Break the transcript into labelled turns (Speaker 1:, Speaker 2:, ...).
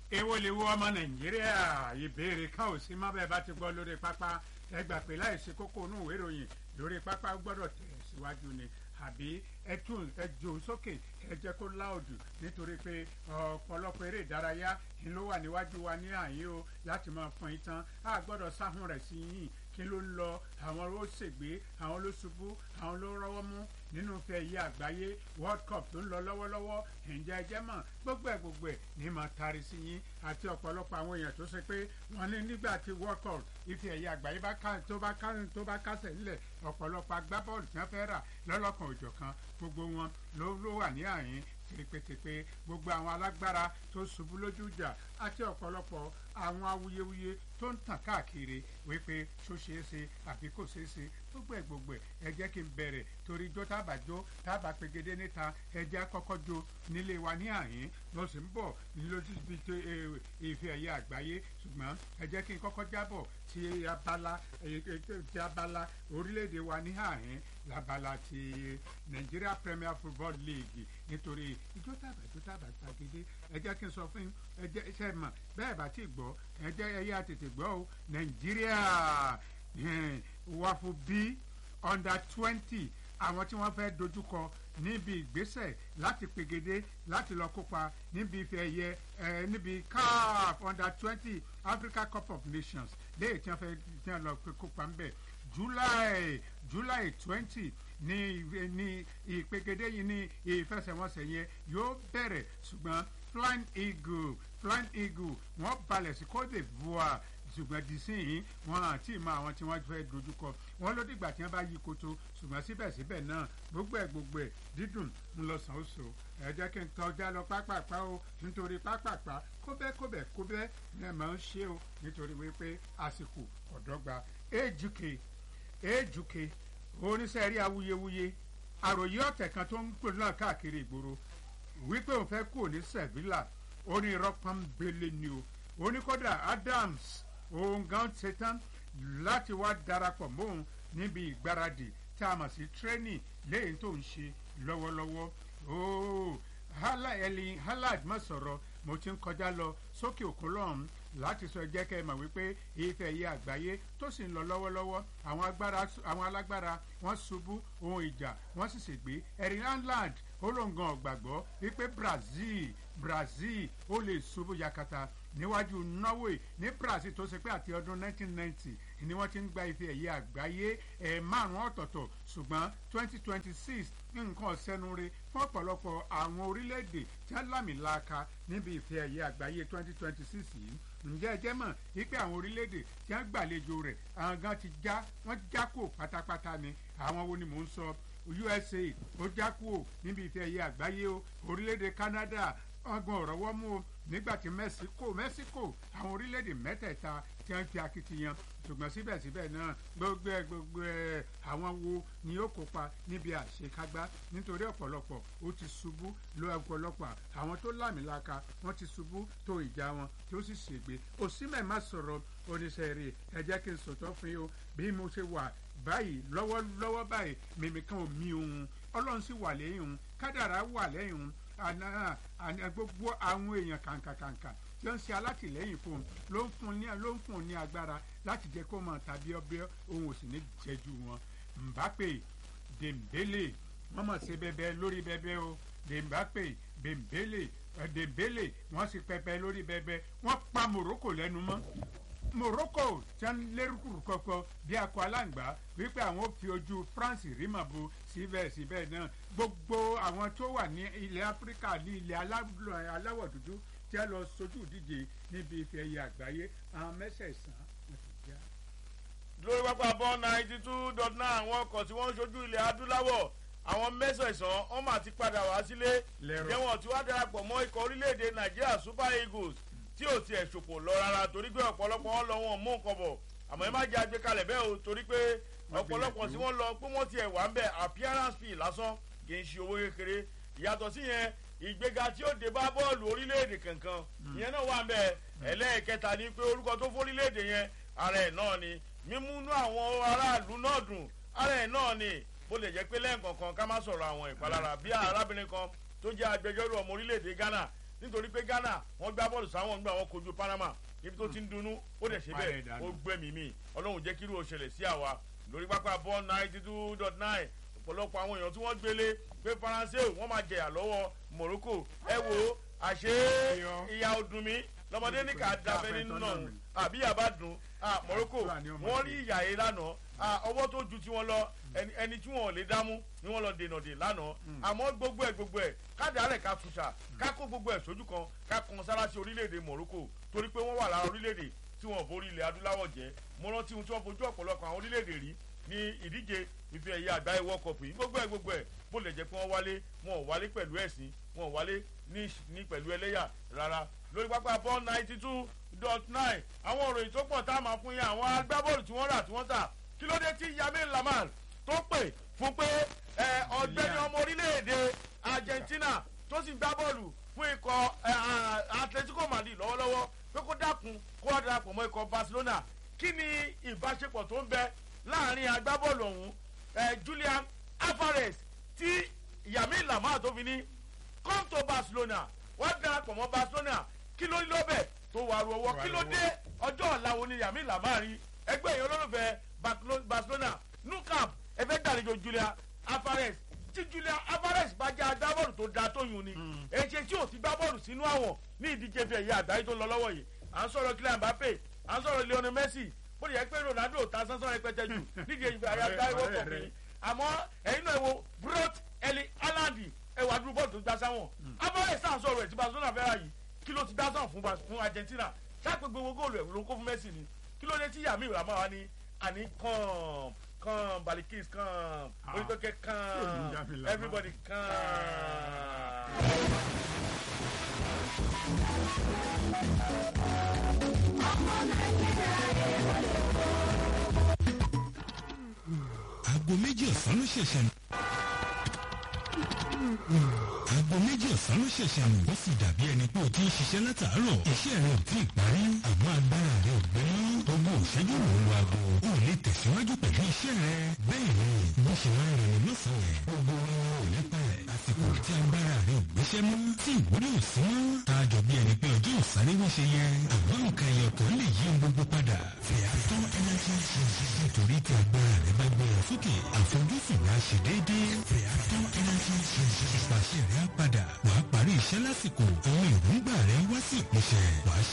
Speaker 1: èwo lè wo ọmọ nàìjíríà ìbéèrè kan ò sí mọ́ bẹ́ẹ̀ bá ti gbọ́ lórí pápá ẹ gbà pé láìsí kókó inú ìwé ìròyìn lórí pápá gbọ́dọ̀ tẹ̀ síwájú ni àbí ẹ tún ẹ jò sókè ẹ jẹ́ kó láòdù nítorí pé ọ̀pọ̀lọpọ̀ eré ìdárayá ni ló wà níwájú wa ní àyè o láti máa fọn ìtàn a gbọ́dọ̀ sáhùn rẹ̀ sí yìí kí ló ń lọ àwọn ló ṣègbè àwọn ló ṣubú àwọn ló rọ́wọ́ mú nínú fẹ́ yí àgbáyé world cup tó ń lọ lọ́wọ́lọ́wọ́ ǹjẹ́ ẹ jẹ́ mọ̀ gbogbo ẹ̀ gbogbo ẹ̀ ní máa tari sí yín àti ọ̀pọ̀lọpọ̀ àwọn èèyàn tó ṣe pé wọ́n ní nígbà tí world cup ife ẹ̀yẹ àgbáyé tó bá tó bá kásẹ̀ nílẹ̀ ọ̀pọ̀lọpọ̀ agbábọ́ọ̀lù tí wọ́n fẹ́ rà lọ́lọ́kan òjọ̀kan gbogbo wọn ló ló wà ní àyín tìrìpètèpè gbogbo àwọn alágbára tó ṣubú lójú ìjà àti ọ̀pọ̀lọpọ̀ àwọn awuyewuye tó ń tàn káàkiri wípé ṣó ṣeé ṣe àbí kò ṣeé ṣe gbogbo ẹ̀ gbogbo ẹ̀ ẹ jẹ́ kí n bẹ̀rẹ̀ torí ijó tábà jó tábà pegedé níta ẹ jẹ́ kọ́kọ́ jó nílé wa ní àyín ló sì ń bọ̀ lójú ibi tó ìfẹ ẹ̀yẹ àgbáyé ṣùgbọ́n ẹ jẹ́ kí n kọ́kọ́ jábọ̀ ti abala ti abala orílẹ̀-èdè wa ní àyín labala ti Nigeria Premier Football League nítorí ijó tábà ijó tábà pagedé ẹ jẹ́ kí n sọ fún ẹ jẹ́ iṣẹ́ mọ̀ bẹ́ẹ̀ bá ti gbọ́ ẹ jẹ́ ẹ yá tètè gbọ́ o Nàìjíríà wàfù bí under twenty àwọn tí wọ́n fẹ́ dojúkọ níbi ìgbésẹ̀ láti pegedé láti lọ kópa níbi ife ẹ̀yẹ ẹ níbi CAF under twenty Africa Cup of Nations léyìí tí wọ́n fẹ́ tí wọ́n lọ kópa ń bẹ̀ July July twenty ní ní ìpegedé yìí ní ìfẹsẹ̀wọnsẹ̀ yẹn yóò bẹ̀rẹ̀ ṣùgbọ́n Flying Eagle Flying Eagle wọ́n balẹ̀ sí Côte d'Ivoire ṣùgbọ́n di sí yìí wọn àti ìmọ̀ àwọn tí wọ́n fẹ́ dojúkọ wọn ló dìgbà tí wọ́n bá yí koto ṣùgbọ́n síbẹ̀síbẹ̀ náà gbogbo ẹ̀ gbogbo ẹ̀ dídùn ń lọ sàn ó so ẹ jẹ́ kí n tọ́já lọ pápápá o nítorí pápápá kóbẹ́ kóbẹ́ kóbẹ́ ní ẹ̀ máa ń ṣe o nítorí wípé àsìkò ọ̀dọ́gba èjùkè èjùkè oníṣẹ́rí awuyewuye àròyé ọ̀tẹ̀ kan tó ń pè náà káàkiri ìgboro wípé òun fẹ́ kúrò ní Sevilla ó ní irọ́ pọ́nbélé ni o oníkọ́dà Adams òun gan ṣetán láti wá darapọ̀ mọ́òun níbi ìgbáradì tí a mọ̀ sí tírénì lẹ́yìn tó ń ṣe lọ́wọ́lọ́wọ́ ooo Erling Haaland má sọ̀rọ̀ mo ti ń kọjá lọ sókè òkun lọ́hùn láti sọ jẹ́ kẹ́ ẹ mọ̀ wípé ife ẹ̀yẹ àgbáyé tó sì ń lọ lọ́wọ́lọ́wọ́ àwọn alágbára wọ́n ṣubú ohun ìjà wọ́n sì ṣègbè Erling Haaland olóńgàn ọ̀gbàgbọ́ wípé Brazil Brazil ó lè ṣubú yakata níwájú Norway ní Brazil tó ṣe pé àti ọdún 1990 ni wọ́n ti ń gba ife ẹ̀yẹ àgbáyé ẹ̀ márùn-ún ọ̀tọ̀ọ̀tọ̀ ṣùgbọ́n 2026 nǹkan ọ̀sẹ́nure fún ọ̀pọ̀lọpọ̀ àwọn orílẹ̀-èdè tí wọ́n lámìlaka níbi ife ẹ̀yẹ àgbáyé 2026 yìí ǹjẹ́ ẹ jẹ́ mọ̀ wípé àwọn orílẹ̀-èdè tí wọ́n gbàlejò rẹ̀ àwọn gan ti já wọ́n já kó pátápátá ni àwọn wo ni mò ń sọ USA ó já kúrò níbi ife ẹ̀yẹ àgbáyé o orílẹ̀-èdè Canada ọgbọ̀n ọ̀rọ̀ wọ́n mú o nígbà tí Mexico Mexico àwọn orílẹ̀-èdè mẹ́tẹ̀ẹ̀ta tí wọ́n fi akitiyan ṣùgbọ́n síbẹ̀síbẹ̀ náà gbogbo ẹ̀ gbogbo ẹ̀ àwọn wo ni ó kópa níbi àṣekágbá nítorí ọ̀pọ̀lọpọ̀ ó ti ṣubú lọ ọ̀pọ̀lọpọ̀ àwọn tó lámìlaka wọ́n ti ṣubú tó ìjà wọn tó sì ṣègbè òsínmẹ̀ má sọ̀rọ̀ oníṣẹ́ rẹ̀ ẹ jẹ́ kí n sòtọ́ fún yín o bí mo ṣe wà báyìí lọ́wọ́lọ́wọ́ báyìí mímí kan ò mí òun ọlọ́run sì wà lẹ́yìn òun kádàrá wà lẹ́yìn òun àná gbogbo àwọn èèyàn kàǹkàkàǹkà tí ó ń ṣe alátìlẹ́yìn fún un ló ń fún ní ló ń fún un ní agbára láti jẹ́ kó mọ̀ tàbí ọbẹ̀ òun ò sì ní jẹ́jú wọn. Mbappe Dembele wọ́n mọ̀ ṣe bẹbẹ lórí bẹbẹ o Mbappe Dembele Dembele wọ́n sì pẹpẹ lórí bẹbẹ wọ́n pa Morocco lẹ́nu mọ́ Morocco tí wọ́n lérúkúrú kọ̀kọ́ bí akọ aláǹgbá wípé àwọn ò fi ojú France rí mọ̀ bo síbẹ̀síbẹ̀ náà gbogbo àwọn tó wà ní ilẹ̀ Áfíríkà ní ilẹ̀ aláwọ̀ dúdú tí a lọ sojú ìdíje níbi ife ẹ̀yẹ àgbáyé àwọn mẹ́sẹ̀ẹ̀sán wọn ti já.
Speaker 2: lórí pápá bọ́ ninety two dot nine àwọn ọkọ̀ tí wọ́n ń ṣojú ilẹ̀ adúláwọ̀ àwọn mẹ́sẹ̀ẹ̀sán wọ́n mà ti padà wá sílé jẹ́wọ̀n tí wọ́n darapọ̀ mọ́ ikọ̀ orílẹ̀-èdè Nàìjíríà Super Eagles tí ò tiẹ̀ ṣòpò lọ rárá torí pé ọ̀pọ̀lọpọ̀ wọn lọ wọn mú nǹkan bọ̀ àmọ́ ẹ má jẹ́ àgbékalẹ̀ bẹ́ẹ̀ o torí pé ọ̀pọ̀lọpọ̀ tí wọ́n lọ pé wọ́n tiẹ̀ wà ń bẹ̀ appearance fee lásán kì í ṣe owó kékeré ìyàtọ̀ sí yẹn ìgbéga tí ó dé bá bọ́ọ̀lù orílẹ̀-èdè kankan ìyẹn náà wà ń bẹ̀ ẹlẹ́ẹ̀kẹta ni pé orúkọ tó fún orílẹ̀-èdè yẹn ara ẹ̀ náà ni mímúnú àwọn aráàlú náà dùn ara ẹ̀ náà ni bó lè jẹ́ pé lẹ́ẹ̀kọ̀ọ̀kan ká má sọ̀rọ̀ àwọn ìpalára bí arábìnrin kan tó jẹ́ agbẹjọ́rò ọmọ orílẹ̀-èdè Ghana nítorí pé ghana wọ́n gbá bọ́ọ̀lù sáwọn gbà wọ́n kojú panama ibi tó ti ń dunnú ó dẹ̀ ṣe bẹ́ẹ̀ ó gbẹ̀mí mi ọlọ́run jẹ́ kírú òṣèlè sí àwa lórí pápá bọ́ọ̀lù ninety two dot nine ọ̀pọ̀lọpọ̀ àwọn èèyàn tí wọ́n gbélé pé faransé wọ́n máa jẹ̀yà lọ́wọ́ morocco ẹ wo àṣé ìyá ọdún mi lọmọdé ní ká dábẹ́ nínú náà àbí yàrá dùn morocco wọ́n rí ìyá yìí lánàá ọwọ́ tó ju tiwọn lọ ẹni tí wọn ò lè dámú ni wọn lọ dènà dè lánàá àmọ́ gbogbo ẹ̀ gbogbo ẹ̀ káàdì àárẹ̀ ká tuṣà ká kó gbogbo ẹ̀ sójú kan ká kan sára sí orílẹ̀-èdè morocco torí pé wọ́n wà lára orílẹ̀-èdè tí wọ́n borí ilẹ̀ adúláwọ̀ jẹ́ mo rántí ohun tí wọ́n fojú ọ̀pọ̀lọpọ̀ àwọn orílẹ̀-èdè rí ní ìdíje ife ẹ̀yà àgbáyé world cup yìí gbogbo ẹ̀ gbogbo ẹ̀ bó lè jẹ́ pé wọ́n wálé wọn ò wálé pẹ̀lú ẹ̀sìn wọn ò wálé ní pẹ̀lú ẹlẹ́yà rárá lórí pápá ball ninety two dot nine àwọn òròyìn tó pọ̀ tá a máa fún yín àwọn agbábọ́ọ̀lù tí wọ́n rà tí wọ́n tà kí ló dé tí yamin lamar tó pè fún pé ọ̀gbẹ́ni ọmọ orílẹ̀-èdè argentina tó sì gbá bọ́ọ̀lù fún ikọ̀ atletico madrid lọ́wọ́lọ́wọ́ pé kó dákun kó wá darapọ̀ mọ́ ikọ̀ barcelona kí ni ìbáṣepọ̀ tó ń bẹ láàrin agbábọ́ọ̀lù ọ̀hún julian alvarez tí yamin lamar tó fi ní come to barcelona wọ́n darapọ̀ mọ́ barcelona kí ló ní lọ́bẹ̀ tó wà rú ọwọ́ kí ló dé ọjọ́ ọ̀la wo ni yamin lamar rí ẹgbẹ́ èèyàn olólùfẹ́ barcelona nukam ẹfẹ́ gbàlejò julia alvarez tí julia alvarez bá jẹ́ agbábọ́ọ̀lù tó da tó yùn ni èṣe tí ò ti gbá bọ́ọ̀lù sínú àwọn ní ìdíje fi ẹ̀yà àgbáyé tó lọ lọ́wọ́ yìí à ń sọ̀rọ̀ kylian mbappe à ń sọ̀rọ̀ lionel messi bó lè yẹ pé ronaldo ta sánsán rẹpẹtẹ jù nídìí èyí àyà àgbáyé wọ́pọ̀ mi àmọ́ ẹ̀yin náà wo brot eli alandi ẹwà dúró bọ́ọ̀lù tó gbá sáwọn alvarez sàn sọ̀rọ̀ ẹ̀ tí barcelona fẹ́ ra yìí kí ló ti gbá sàn fún argentina sáà pé gbogbo góòlù ẹ̀ ló ń kó fún messi ni kí ló dé tí yàmi ìràmọ́ wa ní àní kàn kàn balikis kàn oníkókè kàn everybody kàn.
Speaker 3: aago méjì ọ̀sán ló ṣẹ̀ṣẹ̀ nù. aago méjì ọ̀sán ló ṣẹ̀ṣẹ̀ nù. ó sì dàbí ẹni pé o ti ń ṣiṣẹ́ látàárọ̀. iṣẹ́ rẹ ò tí ì parí. àmọ́ agbára rẹ ò gbé mọ́. gbogbo òṣèjú ló ń lo aago. o lè tẹ̀síwájú pẹ̀lú iṣẹ́ rẹ. bẹ́ẹ̀ ni bó ṣe máa ń rìn lọ́sàn-án. gbogbo wọn ò ní pẹ́. àsìkò tí agbára rẹ ò gbéṣẹ́ mọ́. tí ìwúrí ò sí mọ́. tá a jọ bí ẹni pé ọjọ́ ò sáré bó ṣe yẹ. àmọ́ nǹkan ẹyọ kan lè yí gbogbo padà. fìyàtọ̀ energy nítorí tí agbára rẹ bá gbéra sókè àfojúsùn rẹ á ṣe déédéé. fìyàtọ̀ energy ìpàṣẹ rẹ á padà. wàá parí iṣẹ́ lásìkò. àwọn èròǹgbà rẹ wá sí ìpèsè. wàá